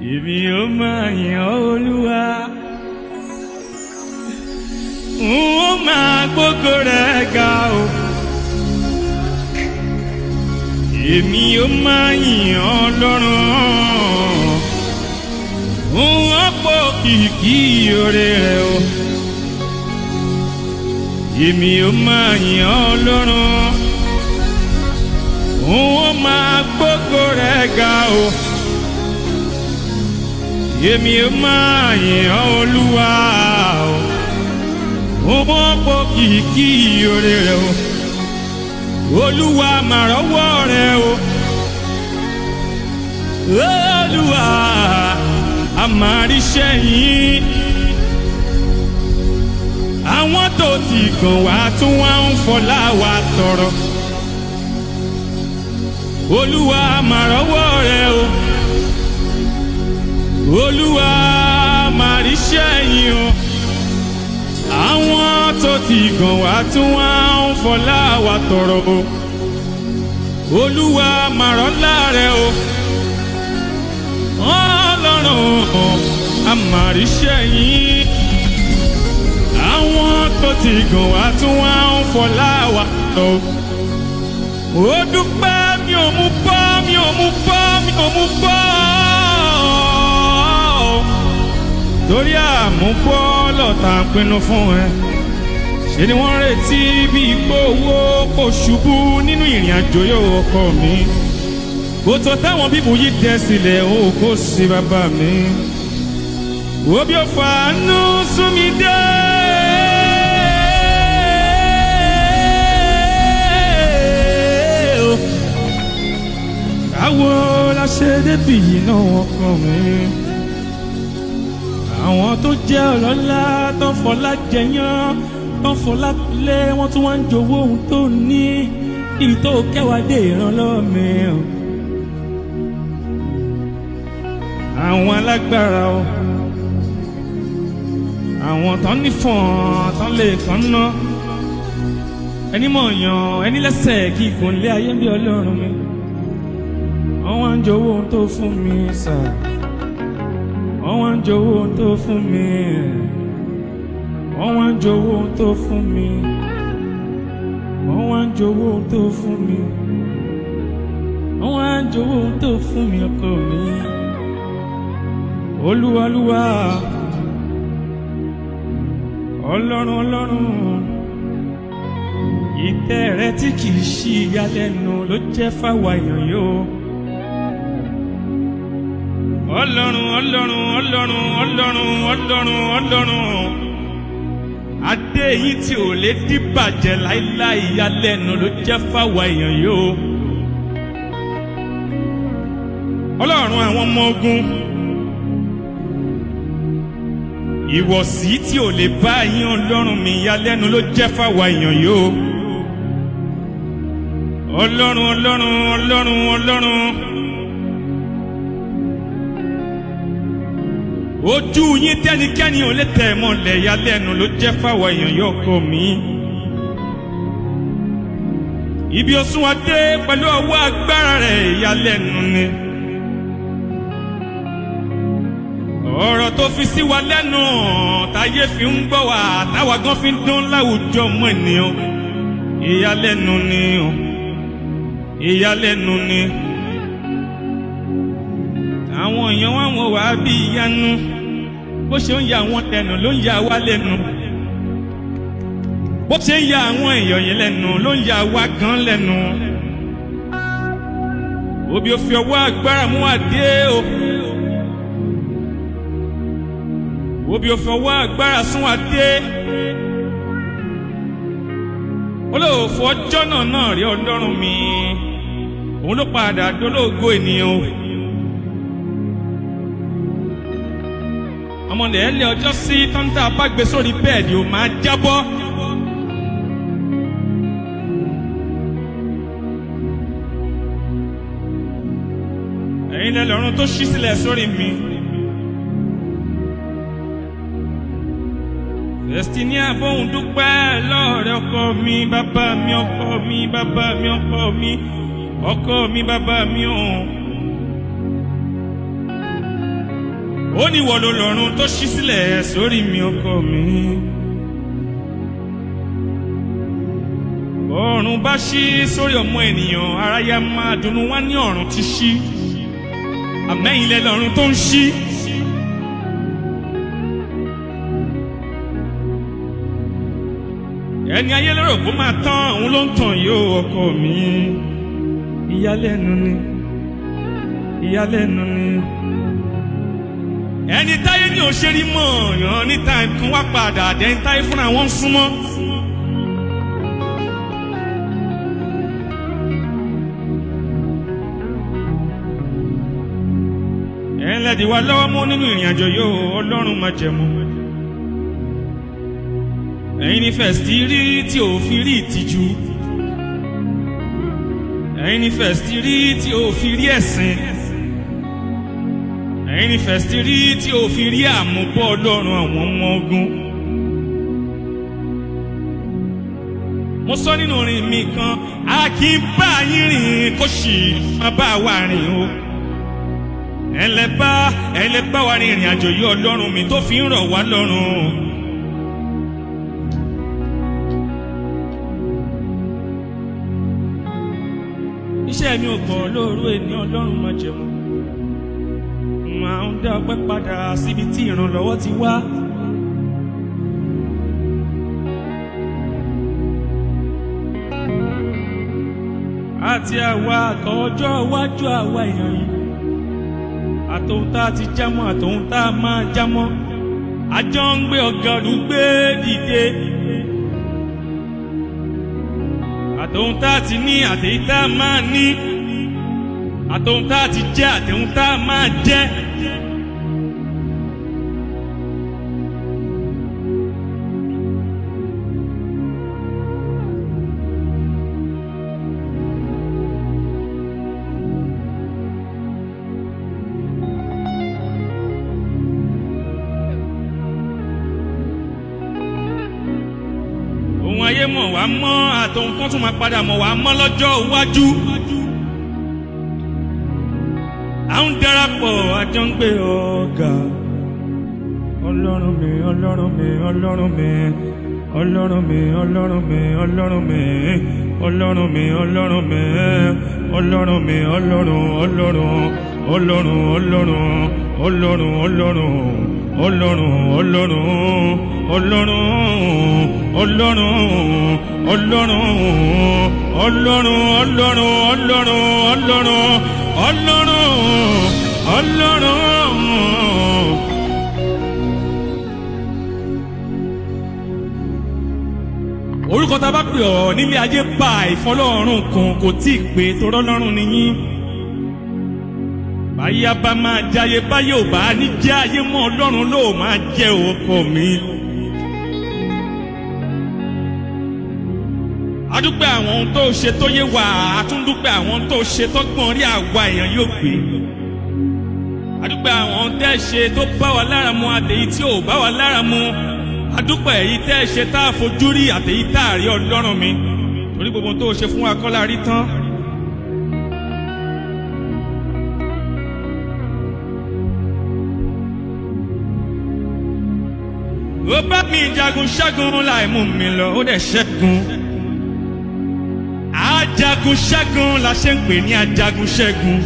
èmi ó máa yìn ọ́ olúwa n ó máa gbógo rẹ̀ ga o èmi ó máa yìn ọ́ lọ́rùn n ó pọ̀ kìkì oore rẹ̀ o èmi ó máa yìn ọ́ lọ́rùn n ó máa gbógo rẹ̀ ga o èmi ó máa yìn ọ́ olúwa o ó pọ̀ kìkì oore rẹ̀ o olúwa màrọ́wọ́ rẹ̀ o olúwa àmàríṣẹ́ yín àwọn tó ti kàn wá tún wá ń fọlá wa tọrọ olúwa màrọ́wọ́ rẹ̀ o olúwa màríṣẹ́ yín o àwọn tó ti gàn wá tún wá ń fọlá wa tọrọ o olúwa màrọ́lá rẹ o ọlọ́run àmàríṣẹ́ yín àwọn tó ti gàn wá tún wá ń fọlá wa tọrọ ó dúpẹ́ mi ò mú bọ́ mi ò mú bọ́ mi ò mú bọ́ torí àmúbọ́ lọ́tà ń pinnu fún ẹ ṣe ni wọ́n retí bí ipò owó kò ṣubú nínú ìrìn àjò yóò ọkọ mi kò tó táwọn bíbù yìí dẹ sílẹ̀ ó kó sí bàbá mi wo bí ó fàánú sún mi dé. káwo la ṣe débì yìí náà wọ́n kọ́ mi àwọn tó jẹ́ ọlọ́lá tó fọlá jẹyán tó fọlá lé wọ́n tún wá ń jowó ohun tó ní ibi tó kẹwàá dé ìrànlọ́wọ́ mi. àwọn alágbára o àwọn tán nífọ̀n tán lè kàn ná ẹni mọ̀ yàn ẹni lẹ́sẹ̀ kí ikùn lé ayé bí ọlọ́run mi wọ́n wá ń jowó ohun tó fún mi sáà wọ́n wá ń jowó ohun tó fún mi wọ́n wá ń jowó ohun tó fún mi wọ́n wá ń jowó ohun tó fún mi wọ́n wá ń jowó ohun tó fún mi ọkọ mi olúwalúwa ọlọ́run ọlọ́run ìtẹ́ rẹ tí kìí ṣí ìyàlẹ́nu ló jẹ́ fáwa èèyàn yóò ọlọ́run ọlọ́run ọlọ́run ọlọ́run ọlọ́run ọlọ́run adé yìí tí ò lè dìbàjẹ́ láíláí ìyàlẹ́nu ló jẹ́ fáwa èèyàn yóò ọlọ́run àwọn ọmọ ogun ìwọ̀sí tí ò lè bá yín ọlọ́run mi ìyàlẹ́nu ló jẹ́ fáwa èèyàn yóò ọlọ́run ọlọ́run ọlọ́run ọlọ́run. ojú yín tẹnikẹ́ni ò lè tẹ̀ mọ́lẹ̀ ya lẹ́nu ló jẹ́ fáwọn èèyàn yóò kọ́ mi. ibi òsùn wa dé pẹ̀lú ọwọ́ agbára rẹ̀ ya lẹ́nu ni. ọ̀rọ̀ tó fi sí wa lẹ́nu táyé fi ń gbọ́ wa táwa gan fi ń dán láwùjọ mọ́ ènìyàn. ìyàlẹ́nu ni o ìyàlẹ́nu ni. àwọn èèyàn wá wọn wá bí ìyanu bó ṣe ń ya àwọn lẹ́nu ló ń ya wá lẹ́nu bó ṣe ń ya àwọn èèyàn yẹn lẹ́nu ló ń ya wá gan lẹ́nu òbí ò fi ọwọ́ agbára mú àdé o òbí ò fi ọwọ́ agbára sún àdé olóòfò ọjọ́ náà náà rí ọlọ́run mi òun ló padà dolóògo ènìyàn o. ọmọdé ẹ lé ọjọ́ sí tọ́ńtà bá gbé sórí bẹ́ẹ̀dì ó máa jábọ́. ẹ̀yin lẹ́lọ́run tó ṣí sílẹ̀ sórí mi. Destiny bóun dúpẹ́ lọ́ọ̀rẹ́ ọkọ mi bàbá mi ọkọ mi bàbá mi ọkọ mi ọkọ mi bàbá mi ọ̀hún. ó ní wọ́n ló lọ́run tó ṣí sílẹ̀ sórí mi ọkọ mi. ọ̀run bá ṣí sórí ọmọ ènìyàn aráyá máa dunnú wá ní ọ̀run ti ṣí àmẹ́yìn lẹ lọ́run tó ń ṣí. ẹni ayé lérò kó máa tán òun ló ń tàn yóò ọkọ mi ìyàlẹ́nu ni ìyàlẹ́nu ni ẹni táyé ní òṣèré mọ̀ yàn níta nǹkan wá padà dẹ́ni táyé fúnra wọn súnmọ́. ẹ̀yin lẹ́dí wa lọ́wọ́ mú nínú ìrìn àjò yóò ọlọ́run máa jẹ̀mú. ẹ̀yin ní fẹ̀sítì rí tí ò fi rí ìtìjú. ẹ̀yin ní fẹ̀sítì rí tí ò fi rí ẹ̀sìn ẹ̀yin ní fẹ̀sítì rí tí o fi rí àmúbọ̀ ọlọ́run àwọn ọmọ ogun. mo sọ nínú orin mi kan a kì í bá yín rìn kó sì má bá wa rìn o. ẹlẹ́bá ẹlẹ́bá wa rìn ìrìn àjò yìí ọlọ́run mi tó fi ń rọ̀ wá lọ́rùn. iṣẹ́ mi ò kọ̀ lóru ènìyàn ọlọ́run máa jẹun máa ń dá ọpẹ́ padà síbi tí ìrànlọ́wọ́ ti wá. àti àwa àtọjọ́ iwájú àwa èèyàn yìí àtòhun tá a ti jámọ́ àtòhun tá a máa jámọ́ àjọ ń gbé ọ̀gá olùgbé dìde àtòhun tá a ti ní àtèyí tá a máa ní àtòhun tá a ti jẹ́ àtẹ̀hun tá a máa jẹ́. ohun ayé mọ̀ wá mọ́ àtòhun kan tún máa padà mọ̀ wá mọ́ lọ́jọ́ iwájú. à ń darapọ̀ àjọ ń gbé ọ̀gá. ọlọ́run mi ọlọ́run mi ọlọ́run mi ọlọ́run mi ọlọ́run mi ọlọ́run mi ọlọ́run mi ọlọ́run mi ọlọ́run mi ọlọ́run ọlọ́run ọlọ́run ọlọ́run ọlọ́run ọlọ́run ọlọ́run ọlọ́run ọlọ́run ọlọ́run ọlọ́run ọlọ́run ọlọ́run ọlọ́run ọlọ́run ọlọ́run ọlọ́run. orúkọ tá a bá pè ọ́ nílé ayé bá ìfọlọ́run kan kò tí ì pé torọ́ lọ́rùn nìyí báyà bá máa jáyé báyà ò bá ní jẹ́ ayé mọ́ ọlọ́run ló máa jẹ́ ọkọ mi. adúpẹ́ àwọn ohun tó ṣe tó yé wa àtúndúpẹ́ àwọn ohun tó ṣe tó gbọ́n rí àwa èèyàn yóò gbé. adúpẹ́ àwọn ohun tẹ́ ṣe tó bá wa lára mu àtẹ̀yí tí ò bá wa lára mu adúpẹ́ èyí tẹ́ ṣe tá a fojú rí àtẹ̀yí tá a rí ọlọ́run mi torí gbogbo ohun tó ṣe fún wa kọ́ la rí tán. ó bá mi jagun ṣẹ́gun láì mú mi lọ ó dẹ̀ ṣẹ́gun ajagun ṣẹ́gun la ṣe ń pè ní ajagun ṣẹ́gun.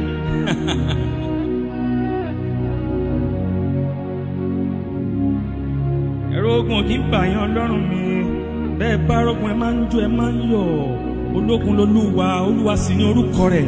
ẹ̀rọ ogun kì í bàyàn ọlọ́run mi bẹ́ẹ̀ bá rọ́gùn ẹ máa ń jó ẹ máa ń yọ̀ ológun lolúwa olúwa sì ní orúkọ rẹ̀.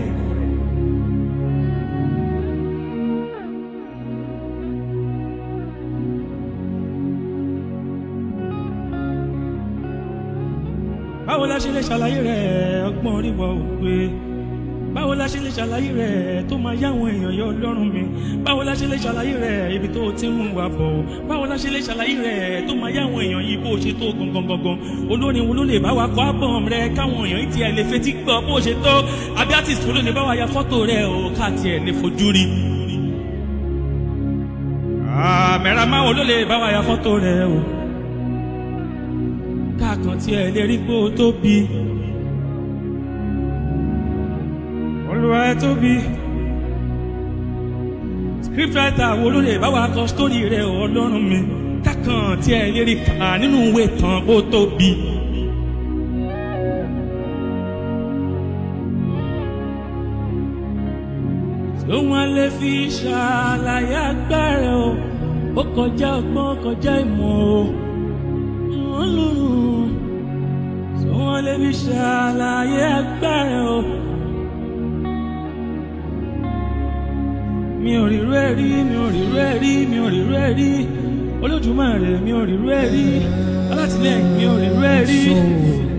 báwo la ṣe lè ṣàlàyé rẹ̀ ọgbọ́n orí wa ò pé báwo la ṣe lè ṣàlàyé rẹ̀ tó máa yáwọn èèyàn yọ ọlọ́run mi báwo la ṣe lè ṣàlàyé rẹ̀ ibi tó ti ń mú wa bọ̀ báwo la ṣe lè ṣàlàyé rẹ̀ tó máa yáwọn èèyàn yìí bó ṣe tó gangan gangan olórin wo ló lè bá wa kọ́ àbọ̀m rẹ̀ káwọn èèyàn tiẹ̀ lè fetí gbọ́ bó ṣe tó àbí artist wo ló lè bá wa ya fọ́tò rẹ̀ o ká tiẹ̀ lè fojú rí. àmẹ́ra máwo ló lè bá wa ya fọ́tò rẹ̀ o káàkan tí ẹ lè rí pé ó tóbi. olúwa ẹ tóbi. kírípẹ́tà wo ló lè bá wa kọ sítórì rẹ̀ ọlọ́run mi kákan tí ẹ lè rí kà nínú ìwé tán kó tóbi. tó wọn lè fi ṣàlàyé agbára o ó kọjá ọgbọ́n ó kọjá ìmọ̀ o ọlọ́run tó wọn lè fi ṣàlàyé agbára o. mi ò rírú ẹ̀ rí mi ò rírú ẹ̀ rí mi ò rírú ẹ̀ rí olódùmarè mi ò rírú ẹ̀ rí alátìlẹ́yìn mi ò rírú ẹ̀ rí.